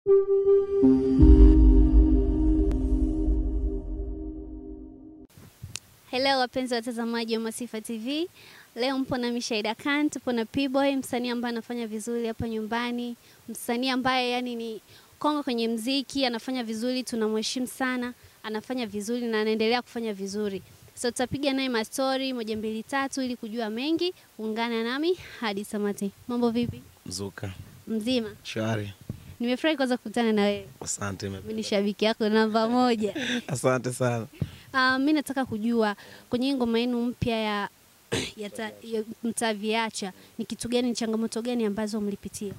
Hello wapenzi watazamaji wa Masifa TV. Leo mpo na Mishaida Khan, tupo na P-Boy, msanii ambaye anafanya vizuri hapa nyumbani, msanii ambaye yani ni kongo kwenye mziki, anafanya vizuri, tunamheshimu sana, anafanya vizuri na anaendelea kufanya vizuri. So tutapiga naye mastori moja mbili tatu ili kujua mengi. Ungana nami hadi tamati. Mambo vipi? Mzuka. Mzima? Shwari. Nimefurahi kwanza kukutana na wewe. Asante. Mimi ni shabiki yako namba moja. Asante sana. Uh, mi nataka kujua kwenye hii ngoma yenu mpya ya, ya, ta- ya mtaviacha ni kitu gani, ni changamoto gani ambazo mlipitia?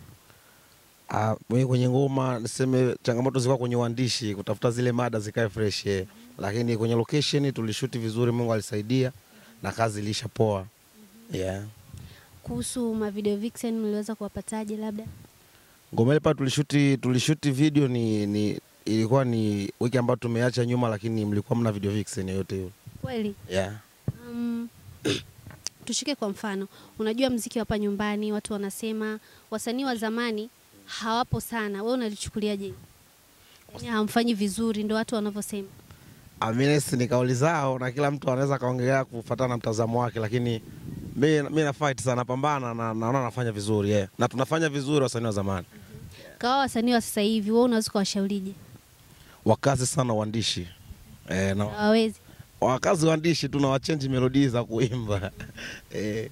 Ah, mimi kwenye ngoma niseme changamoto zilikuwa kwenye uandishi, kutafuta zile mada zikae fresh eh. Lakini kwenye location tulishuti vizuri, Mungu alisaidia na kazi ilisha poa. Yeah. Kuhusu ma video vixen mliweza kuwapataje? Labda Ngoma ile pale tulishuti tulishuti video ni, ni ilikuwa ni wiki ambayo tumeacha nyuma, lakini mlikuwa mna video vixen yoyote hiyo. kweli Yeah. um, tushike kwa mfano, unajua mziki wa hapa nyumbani, watu wanasema wasanii wa zamani hawapo sana. Wewe unalichukuliaje? Yaani hamfanyi vizuri, ndo watu wanavyosema. Amines ni kauli zao na kila mtu anaweza kaongelea kufuatana na mtazamo wake, lakini mi, mi na fight sana, napambana na naona nafanya vizuri yeah. na tunafanya vizuri wasanii wa zamani. Kawa wasanii wa sasa hivi, wewe unaweza kuwashaurije? Wakazi sana uandishi eh, na Hawawezi. wakazi uandishi tu na wachenji melodi za kuimba eh,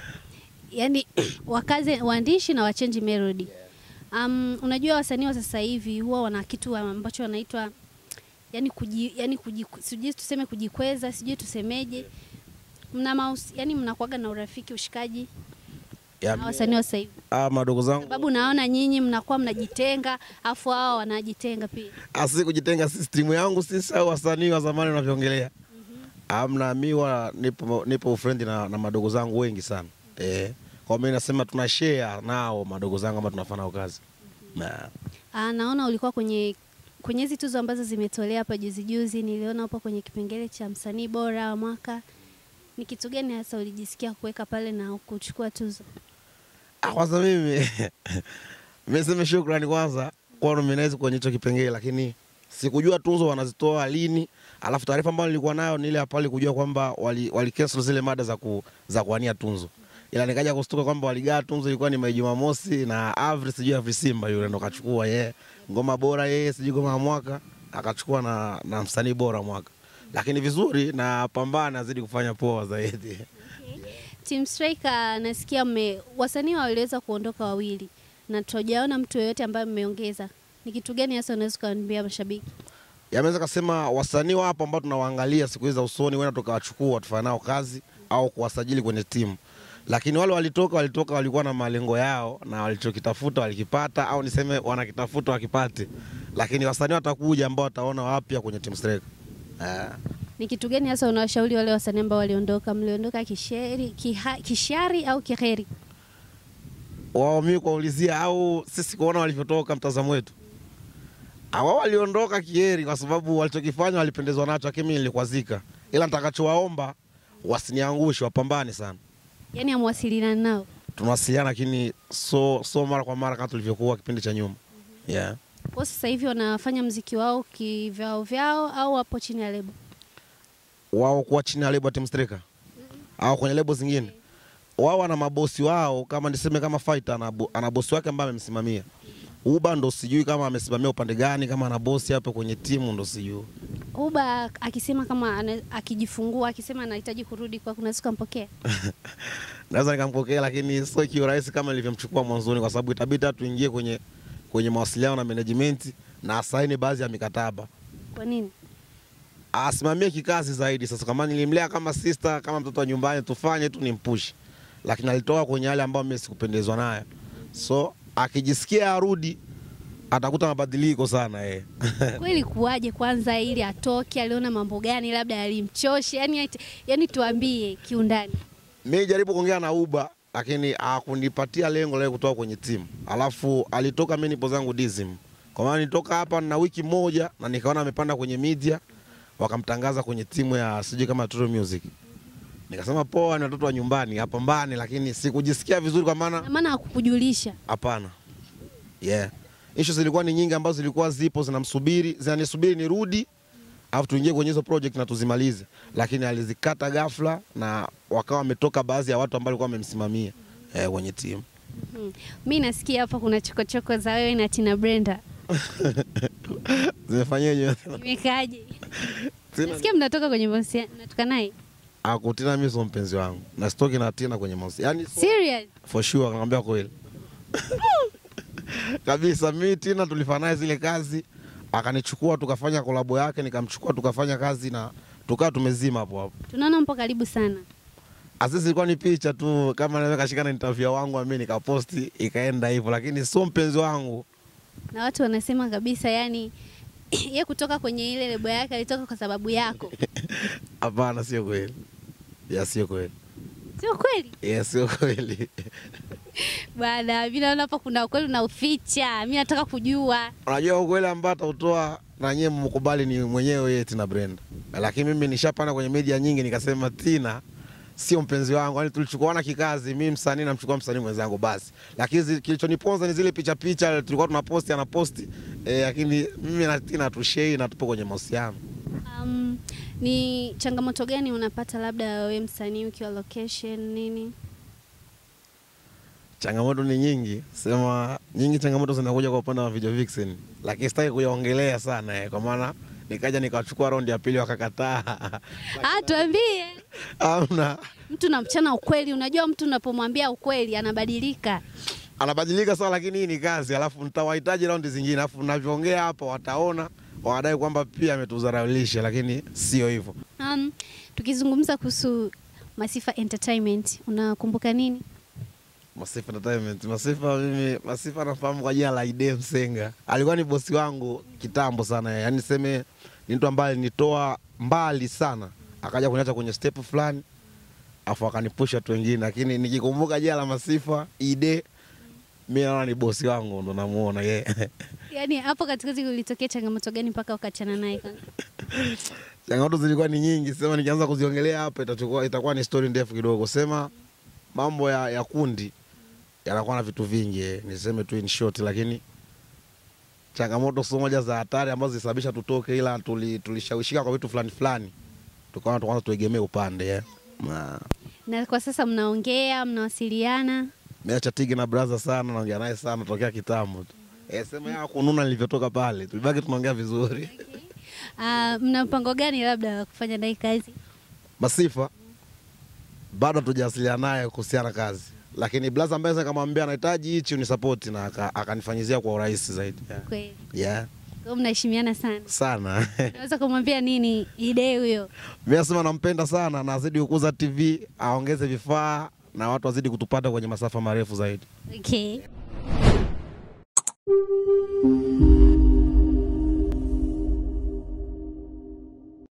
yani wakaze waandishi na wachange melody. Um, unajua wasanii wa sasa hivi huwa wana kitu ambacho wanaitwa yani kuji, yani kuji, sijui tuseme kujikweza, sijui tusemeje, mna maus, yani mnakuaga na urafiki, ushikaji ya, na wasanii wa sasa hivi, ah, madogo zangu sababu naona nyinyi mnakuwa mnajitenga, afu hao wanajitenga pia. asi kujitenga system yangu sisi au wasanii wa zamani wanavyoongelea amna, mi wa nipo, nipo ufrendi na, na madogo zangu wengi sana eh, kwa mimi nasema tuna share nao madogo zangu ama tunafanya nao kazi na Ah, naona ulikuwa kwenye kwenye hizi tuzo ambazo zimetolea hapa juzi juzi, niliona upo kwenye kipengele cha msanii bora wa mwaka. Ni kitu gani hasa ulijisikia kuweka pale na kuchukua tuzo? Ah, kwanza mimi nimesema shukrani kwanza kwa nominate kwenye hicho kipengele, lakini sikujua tuzo wanazitoa lini. Alafu taarifa ambayo nilikuwa nayo ni ile ya pale kujua kwamba wali, wali cancel zile mada za, ku, za kuwania tunzo, ila nikaja kustuka kwamba waligaa tunzo ilikuwa ni Mei Jumamosi na Avri sijui Avri Simba yule ndo kachukua yeye ngoma bora yeye sijui ngoma ya mwaka akachukua na, na msanii bora mwaka, lakini vizuri na pambana azidi kufanya poa zaidi. Team Striker nasikia mme wasanii waliweza kuondoka wawili na tujaona mtu yoyote ambaye mmeongeza. Ni kitu gani hasa unaweza kuambia mashabiki? Yameweza kasema wasanii wapo ambao tunawaangalia siku hizi za usoni, wenda tukawachukua tufanye nao kazi au kuwasajili kwenye timu, lakini wale walitoka walitoka walikuwa na malengo yao na walichokitafuta walikipata, au niseme wanakitafuta wakipate, lakini wasanii watakuja ambao wataona wapya kwenye Team Striker. Ah, Ni kitu gani hasa unawashauri wale wasanii ambao waliondoka? Mliondoka kisheri, kiha, kishari au kiheri? wao mimi kuwaulizia au sisi kuona walivyotoka, mtazamo wetu wao waliondoka kieri, kwa sababu walichokifanya walipendezwa nacho, lakini mimi nilikwazika, ila nitakachowaomba wasiniangushe, wapambane sana. Yaani amwasiliana nao. tunawasiliana lakini so, so mara kwa mara kama tulivyokuwa kipindi cha nyuma yeah. Kwa sasa hivi wanafanya mziki wao kivyao vyao au wapo chini ya lebo? wao kuwa chini ya lebo ya Team Striker au kwenye lebo zingine wao wana mabosi wao, kama niseme kama Fighter ana, bo- ana bosi wake ambaye amemsimamia. Uba ndo sijui kama amesimamia upande gani, kama ana bosi hapo kwenye timu ndo sijui. Uba akisema kama ana, akijifungua akisema anahitaji kurudi kwa kuna siku ampokea. Naweza nikampokea, lakini sio kiurahisi kama nilivyomchukua mwanzoni, kwa sababu itabidi hata tuingie kwenye kwenye mawasiliano na management na asaini baadhi ya mikataba Kwa nini? asimamie kikazi zaidi. Sasa kama nilimlea kama sister, kama mtoto wa nyumbani, tufanye tu ni mpushi, lakini alitoka kwenye yale ambayo mimi sikupendezwa nayo, so akijisikia arudi atakuta mabadiliko sana eh. Kweli kuwaje kwanza ili atoke, aliona mambo gani labda yalimchosha? Yani, yani tuambie kiundani. Mimi jaribu kuongea na Uba lakini hakunipatia lengo la kutoka kwenye timu, alafu alitoka, mimi nipo zangu Dizim, kwa maana nitoka hapa na wiki moja na nikaona amepanda kwenye media, wakamtangaza kwenye timu ya sijui kama True Music. Nikasema poa, ni watoto wa nyumbani, apambane, lakini sikujisikia vizuri kwa maana Na maana hakukujulisha. hapana, yeah. issues zilikuwa ni nyingi ambazo zilikuwa zipo zinamsubiri zinanisubiri nirudi alafu tuingie kwenye hizo project na tuzimalize, lakini alizikata ghafla na wakawa wametoka baadhi ya watu ambao walikuwa wamemsimamia eh, kwenye timu. Mhm. Mi nasikia hapa kuna chokochoko za wewe na Tina Brenda. Zimefanyaje? Imekaaje? Tina Nasikia mnatoka kwenye mahusiano, mnatoka naye? akutina mimi sio mpenzi wangu na sitoki na Tina kwenye mahusiano, yani Serious? for sure, nakwambia kweli kabisa. Mimi Tina tulifanya naye zile kazi, akanichukua tukafanya kolabo yake, nikamchukua tukafanya kazi na tukawa tumezima hapo hapo. Tunaona mpo karibu sana. Asisi ilikuwa ni picha tu, kama naweza kashika na interview wangu mimi nikaposti ikaenda hivyo, lakini sio mpenzi wangu. Na watu wanasema kabisa yani ye kutoka kwenye ile lebo yake alitoka kwa sababu yako. Hapana, sio kweli. Ya, sio kweli. Sio kweli? Ya, sio kweli. Bwana, mimi naona hapa kuna ukweli unauficha. Mimi nataka kujua. Unajua ukweli ambao atautoa na nyewe mkubali ni mwenyewe yeye Tina Brenda, lakini mimi nishapanda kwenye media nyingi nikasema Tina sio mpenzi wangu, yani tulichukuana kikazi, mimi msanii namchukua msanii mwenzangu basi, lakini zi- kilichoniponza ni zile picha picha tulikuwa tunaposti anaposti eh, lakini mimi na Tina tushei na tupo kwenye mahusiano. Um, ni changamoto gani unapata labda wewe msanii ukiwa location nini? Changamoto ni nyingi, sema nyingi, changamoto zinakuja kwa upande wa video vixen, lakini sitaki kuyaongelea sana eh, kwa maana nikaja nikachukua raundi ya pili wakakataa. Ah, tuambie. Amna, Mtu na mchana ukweli, unajua mtu unapomwambia ukweli anabadilika. anabadilika sawa, lakini hii ni kazi, alafu nitawahitaji raundi zingine, alafu navyoongea hapa wataona wanadai kwamba pia ametudharaulisha, lakini sio hivyo. Um, tukizungumza kuhusu Masifa Entertainment, unakumbuka nini? Masifa Entertainment, Masifa mimi, Masifa nafahamu kwa jina la Ide Msenga, alikuwa ni bosi wangu kitambo sana, yaani niseme ni mtu ambaye alinitoa mbali sana, akaja kuniacha kwenye step fulani, afu akanipusha watu wengine, lakini nikikumbuka jina la Masifa Ide, mimi naona ni bosi wangu, ndo namuona yeye. Yaani hapo katikati kulitokea changamoto gani mpaka ukachana naye kwanza? Changamoto zilikuwa ni nyingi, sema nikianza kuziongelea hapa itachukua itakuwa ni story ndefu kidogo. Sema mambo ya, ya kundi yanakuwa na vitu vingi, eh, niseme tu in short, lakini changamoto sio moja za hatari ambazo zilisababisha tutoke, ila tuli- tulishawishika kwa vitu fulani fulani, tukaona tukaanza tuegemee upande eh. Na Na kwa sasa mnaongea, mnawasiliana? meacha tigi na brother sana, naongea naye sana tokea kitambo tu. Eh, sema ya kununa nilivyotoka pale, tulibaki tunaongea vizuri. Uh, mna mpango gani labda wa kufanya naye kazi? Masifa bado hatujawasiliana naye kuhusiana kazi, lakini blaza ambaye sasa nikamwambia anahitaji hichi unisapoti na aka- akanifanyizia kwa urahisi zaidi yeah. Kweli. Yeah, Kwa hiyo mnaheshimiana sana. sana Naweza kumwambia nini Ide huyo? mi nasema nampenda sana na azidi kukuza TV, aongeze vifaa na watu wazidi kutupata kwenye masafa marefu zaidi. Okay.